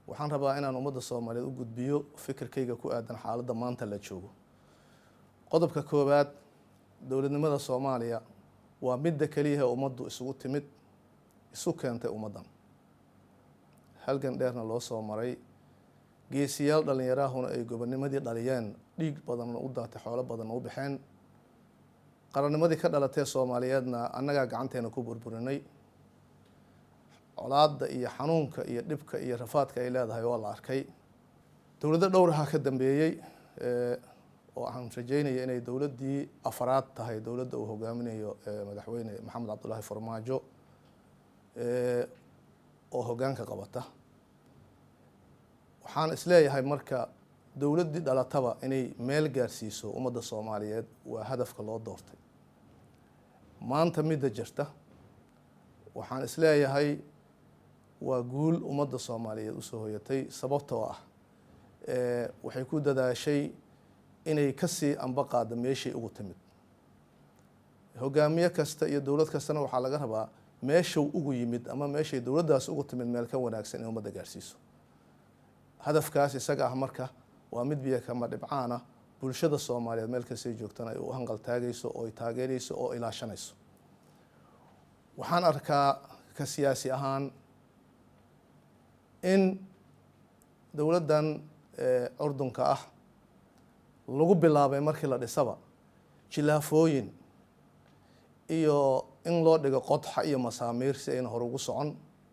waxaan rabaa inaan ummadda soomaaliyeed u gudbiyo fikirkayga ku aadan xaaladda maanta la joogo qodobka koowaad dowladnimada soomaaliya waa midda keliyahe ummaddu isugu timid isu keentay ummaddan halgan dheerna loo soo maray geesiyaal dhallinyaraahuna ay gobonimadii dhaliyeen dhiig badanna u daatay xoolo badanna u baxeen qarannimadii ka dhalatee soomaaliyeedna annagaa gacanteena ku burburinay colaadda iyo xanuunka iyo dhibka iyo rafaadka ay leedahay waa la arkay dowladdo dhowraha ka dambeeyey oo aan rajeynaya inay dowladdii afaraad tahay dowladda uu hogaaminayo madaxweyne maxamed cabdullaahi farmaajo oo hoggaanka qabata waxaan isleeyahay marka dowladdii dhalataba inay meel gaarsiiso ummadda soomaaliyeed waa hadafka loo doortay maanta midda jirta waxaan isleeyahay waa guul ummadda soomaaliyeed usoo hoyatay sababtoo ah waxay ku dadaashay inay kasii amba qaada meeshay ugu timid hogaamiye kasta iyo dowlad kastana waxaa laga rabaa meeshuu ugu yimid ama meeshay dowladdaas ugu timid meel ka wanaagsan in ummadda gaarsiiso hadafkaas isaga ah marka waa mid biyo kama dhibcaana bulshada soomaaliyeed meel kastay joogtana ay u hanqaltaagayso oo ay taageerayso oo ilaashanayso waxaan arkaa ka siyaasi ahaan in dowladdan curdunka ah lagu bilaabay markii la dhisaba jilaafooyin iyo in loo dhigo qodxa iyo masaamiir si ayna hor ugu socon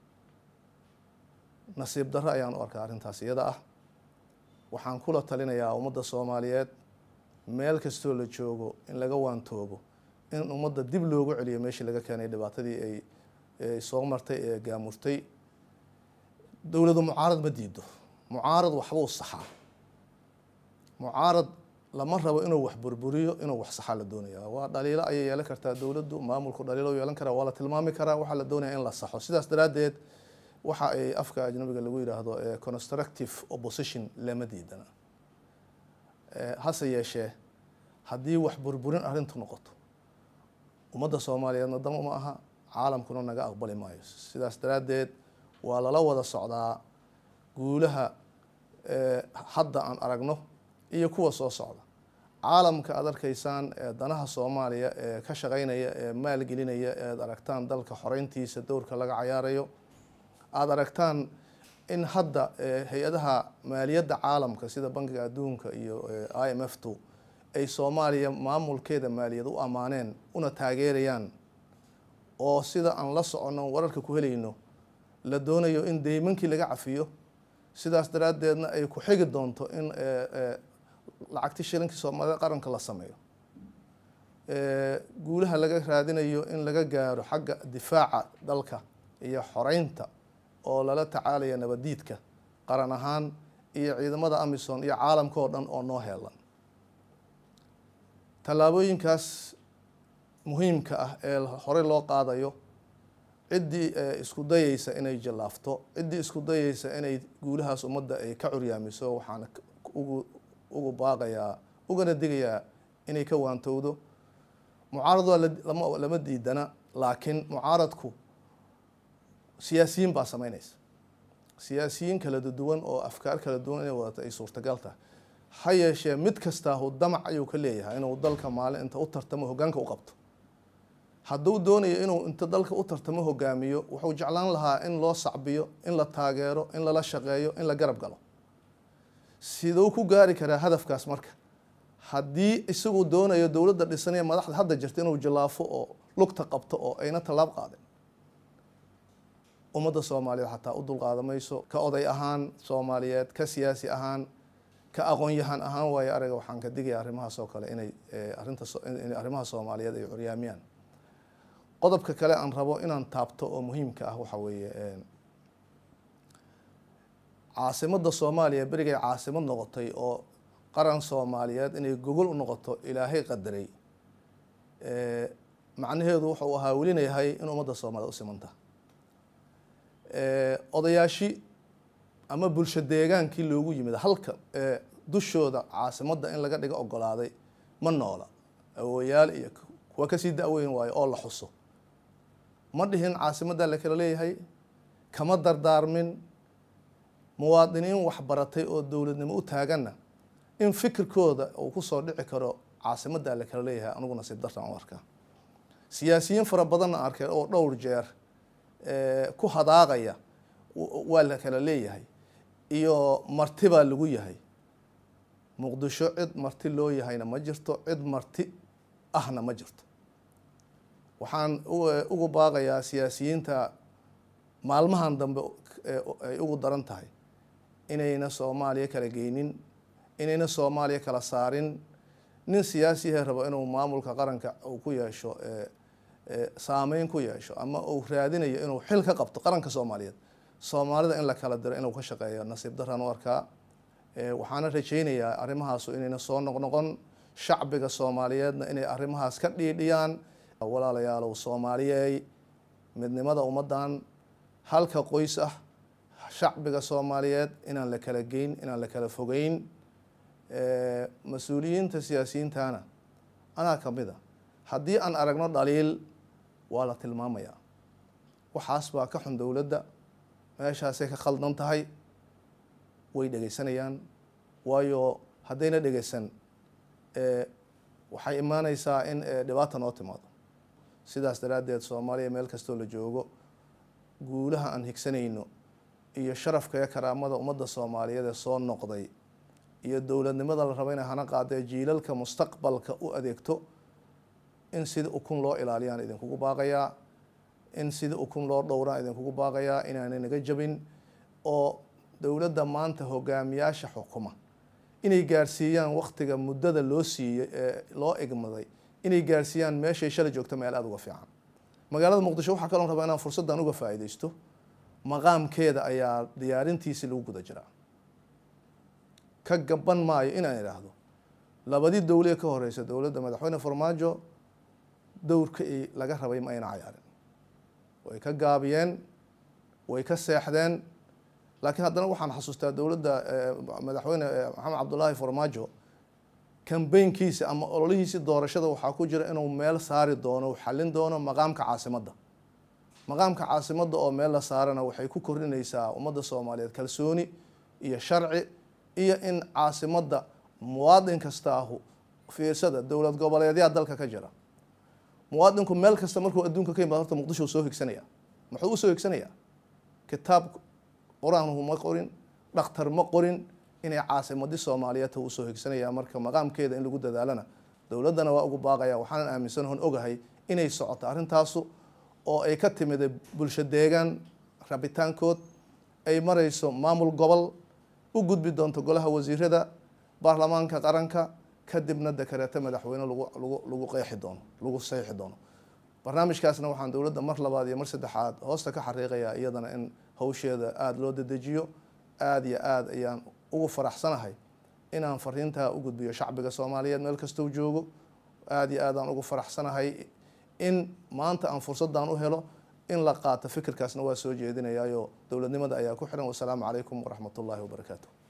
nasiib darro ayaan u arkaa arrintaas iyada ah waxaan kula talinayaa ummadda soomaaliyeed meel kastoo la joogo in laga waantoobo in ummadda dib loogu celiyo meeshii laga keenay dhibaatadii ay soo martay ee gaamurtay dowladu mucaarad ma diido mucaarad waxbuu saxaa mucaarad lama rabo inuu wax burburiyo inuu wax saxaa la doonaya waa dhaliilo ayay yeelan kartaa dowladdu maamulku dhaliilo yeelan karaa waa la tilmaami karaa waxaa la doonaya in la saxo sidaas daraaddeed waxa ay afka ajnabiga lagu yidhaahdo constructive opposition lama diidana hase yeeshee haddii wax burburin arrintu noqoto ummadda soomaaliyeedna dama ma aha caalamkuna naga aqbali maayo sidaas daraaddeed waa lala wada socdaa guulaha hadda aan aragno iyo kuwa soo socda caalamka aad arkaysaan ee danaha soomaaliya ee ka shaqeynaya ee maalgelinaya ead aragtaan dalka xoreyntiisa dowrka laga cayaarayo aada aragtaan in hadda hay-adaha maaliyadda caalamka sida bankiga adduunka iyo i m f two ay soomaaliya maamulkeeda maaliyad u ammaaneen una taageerayaan oo sida aan la soconno wararka ku helayno la doonayo in deymankii laga cafiyo sidaas daraaddeedna ay ku xigi doonto in lacagti shilinkii soomaalida qaranka la sameeyo guulaha laga raadinayo in laga gaaro xagga difaaca dalka iyo xoreynta oo lala tacaalaya nabadiidka qaran ahaan iyo ciidamada amison iyo caalamka oo dhan oo noo heelan tallaabooyinkaas muhiimka ah ee horey loo qaadayo ciddii isku dayeysa inay jallaafto ciddii isku dayeysa inay guulahaas ummadda ay ka curyaamiso waxaan ugu ugu baaqayaa ugana digayaa inay ka waantowdo mucaarad waa lama diidana laakiin mucaaradku siyaasiyiin baa sameynaysa siyaasiyiin kala duwan oo afkaar kala duwan inay wadata ay suurtagal tahay ha yeeshee mid kastaahu damac ayuu ka leeyahay inuu dalka maalin inta u tartamo hoggaanka u qabto hadduu doonayo inuu inta dalka u tartamo hogaamiyo wuxuu jeclaan lahaa in loo sacbiyo in la taageero in lala shaqeeyo in la garab galo siduu ku gaari karaa hadafkaas marka haddii isagu doonayo dowladda dhisanaya madaxda hadda jirta inuu jallaafo oo lugta qabto oo ayna tallaab qaadin ummadda soomaaliyeed xataa u dulqaadamayso ka oday ahaan soomaaliyeed ka siyaasi ahaan ka aqoon-yahan ahaan waayo araga waxaan ka digaya arrimahaas oo kale inay arrinta inay arrimaha soomaaliyeed ay curyaamiyaan qodobka kale aan rabo inaan taabto oo muhiimka ah waxa weeye caasimadda soomaaliya berigay caasimad noqotay oo qaran soomaaliyeed inay gogol u noqoto ilaahay qadaray macnaheedu wuxuu ahaa welina yahay in ummadda soomaaliyed u simanta odayaashi ama bulsho deegaankii loogu yimid halka dushooda caasimadda in laga dhigo ogolaaday ma noola awooyaal iyo kuwa kasii da-weyn waayo oo la xuso ma dhihin caasimadda la kala leeyahay kama dardaarmin muwaadiniin waxbaratay oo dowladnimo u taaganna in fikirkooda uu kusoo dhici karo caasimadda la kala leeyahay anigu nasiib dartaan u arkaa siyaasiyiin fara badanna arkay oo dhowr jeer ku hadaaqaya waa la kala leeyahay iyo marti baa lagu yahay muqdisho cid marti loo yahayna ma jirto cid marti ahna ma jirto waxaan ugu baaqayaa siyaasiyiinta maalmahan dambe ay ugu daran tahay inayna soomaaliya kala geynin inayna soomaaliya kala saarin nin siyaasiyahe rabo inuu maamulka qaranka uu ku yeesho saameyn ku yeesho ama uu raadinayo inuu xil ka qabto qaranka soomaaliyeed soomaalida in la kala diro inuu ka shaqeeyo nasiib daraan u arkaa waxaana rajaynayaa arrimahaasu inayna soo noqnoqon shacbiga soomaaliyeedna inay arrimahaas ka dhiidhiyaan walaalayaalow soomaaliyeey midnimada ummaddan halka qoys ah shacbiga soomaaliyeed inaan la kala geyn inaan la kala fogeyn mas-uuliyiinta siyaasiyiintana anaa ka mid a haddii aan aragno dhaliil waa la tilmaamayaa waxaas baa ka xun dowladda meeshaasay ka khaldan tahay way dhegeysanayaan waayo haddayna dhegeysan waxay imaaneysaa in dhibaata noo timaado sidaas daraaddeed soomaaliya meel kastoo la joogo guulaha aan higsanayno iyo sharafka iyo karaamada ummadda soomaaliyeed ee soo noqday iyo dowladnimada la rabo inay hana qaadee jiilalka mustaqbalka u adeegto in sida ukun loo ilaaliyaan idinkugu baaqayaa in sida ukun loo dhowraan idinkugu baaqayaa inaanay naga jabin oo dowladda maanta hogaamiyaasha xukuma inay gaarsiiyaan waktiga muddada loo siiyey ee loo egmaday inay gaarsiiyaan meeshay shalay joogto meel aada uga fiican magaalada muqdisho waxaa kaloon rabaa inaan fursaddan uga faa'iidaysto maqaamkeeda ayaa diyaarintiisii lagu guda jiraa ka gaban maayo inaan idhaahdo labadii dowlee ka horeysa dowladda madaxweyne farmaajo dowrka i laga rabay ma ayna cayaarin way ka gaabiyeen way ka seexdeen laakiin haddana waxaan xasuustaa dowladda madaxweyne maxamed cabdullaahi farmaajo kambeynkiisa ama ololihiisi doorashada waxaa ku jira inuu meel saari doono u xallin doono maqaamka caasimadda maqaamka caasimadda oo meel la saarana waxay ku kordhinaysaa ummadda soomaaliyeed kalsooni iyo sharci iyo in caasimadda muwaadin kastaahu fiirsada dowlad goboleedyaa dalka ka jira muwaadinku meel kasta markuu adduunka ka yimaado horta muqdisho soo higsanaya muxuu usoo higsanayaa kitaab qur-aanhu ma qorin dhakhtar ma qorin inay caasimadii soomaaliyeed ta usoo higsanaya marka maqaamkeeda in lagu dadaalana dowladdana waa ugu baaqaya waxaanan aaminsanahon ogahay inay socoto arrintaasu oo ay ka timida bulsho deegaan rabitaankood ay marayso maamul gobol u gudbi doonto golaha wasiirada baarlamaanka qaranka kadibna dekareeto madaxweyne lagu lagu lagu qeexi doono lagu saxiixi doono barnaamijkaasna waxaan dowladda mar labaad iyo mar saddexaad hoosta ka xariiqayaa iyadana in hawsheeda aada loo dedejiyo aada iyo aada ayaan ugu faraxsanahay inaan fariintaa u gudbiyo shacbiga soomaaliyeed meel kastou joogo aada iyo aadaan ugu faraxsanahay in maanta aan fursaddan u helo in la qaato fikirkaasna waa soo jeedinayaayo dowladnimada ayaa ku xiran wasalaamu calaykum waraxmat ullaahi wabarakaatu